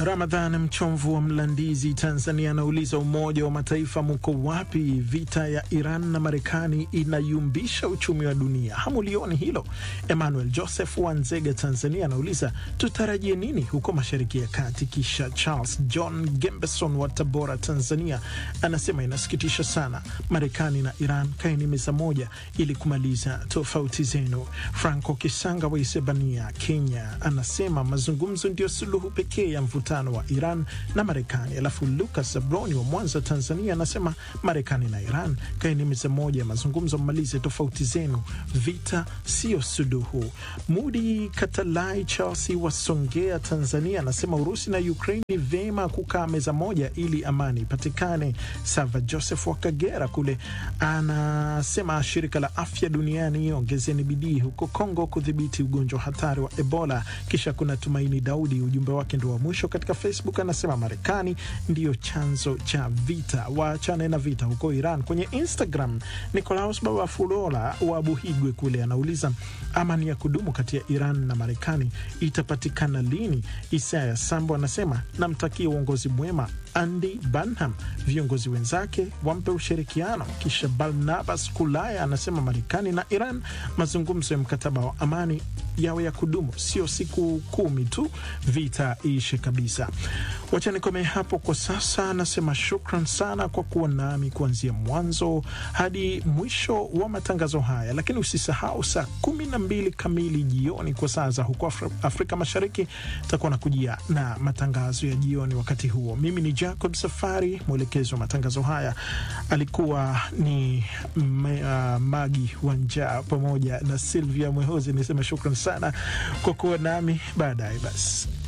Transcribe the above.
Ramadhan Mchomvu wa Mlandizi, Tanzania, anauliza Umoja wa Mataifa muko wapi? Vita ya Iran na Marekani inayumbisha uchumi wa dunia, hamulioni hilo? Emmanuel Joseph wa Nzega, Tanzania, anauliza tutarajie nini huko Mashariki ya Kati? Kisha Charles John Gembeson wa Tabora, Tanzania, anasema inasikitisha sana, Marekani na Iran kaeni meza moja ili kumaliza tofauti zenu. Franco Kisanga wa Isebania, Kenya, anasema mazungumzo ndio suluhu pekee ya mvutano wa Iran na Marekani. Alafu Lucas Zabroni wa Mwanza, Tanzania, anasema Marekani na Iran kaeni meza moja ya mazungumzo, mmalize tofauti zenu, vita sio suluhu. Mudi Katalai Chelsea wa Songea, Tanzania, anasema Urusi na Ukraine ni vyema kukaa meza moja ili amani ipatikane. Sava Joseph wa Kagera kule anasema shirika la afya duniani ongezeni bidii huko Kongo kudhibiti ugonjwa hatari wa Ebola. Kisha kuna Tumaini Daudi, ujumbe wake ndio wa mwisho katika Facebook, anasema Marekani ndiyo chanzo cha vita, waachane na vita huko Iran. Kwenye Instagram, Nicolaus Baba Fulola wa Buhigwe kule anauliza amani ya kudumu kati ya Iran na Marekani itapatikana lini? Isaya Sambo anasema namtakia uongozi mwema Andy Burnham, viongozi wenzake wampe ushirikiano. Kisha Barnabas Kulaya anasema Marekani na Iran, mazungumzo ya mkataba wa amani yawe ya kudumu, sio siku kumi tu, vita iishe kabisa. Wacha nikomee hapo kwa sasa. Nasema shukran sana kwa kuwa nami kuanzia mwanzo hadi mwisho wa matangazo haya, lakini usisahau saa kumi na mbili kamili jioni kwa saa za huko Afri Afrika Mashariki takuwa na kujia na matangazo ya jioni. Wakati huo mimi ni Jacob Safari, mwelekezi wa matangazo haya alikuwa ni me, uh, Magi Wanja pamoja na Silvia Mwehozi. Niseme shukran sana kwa kuwa nami. Baadaye basi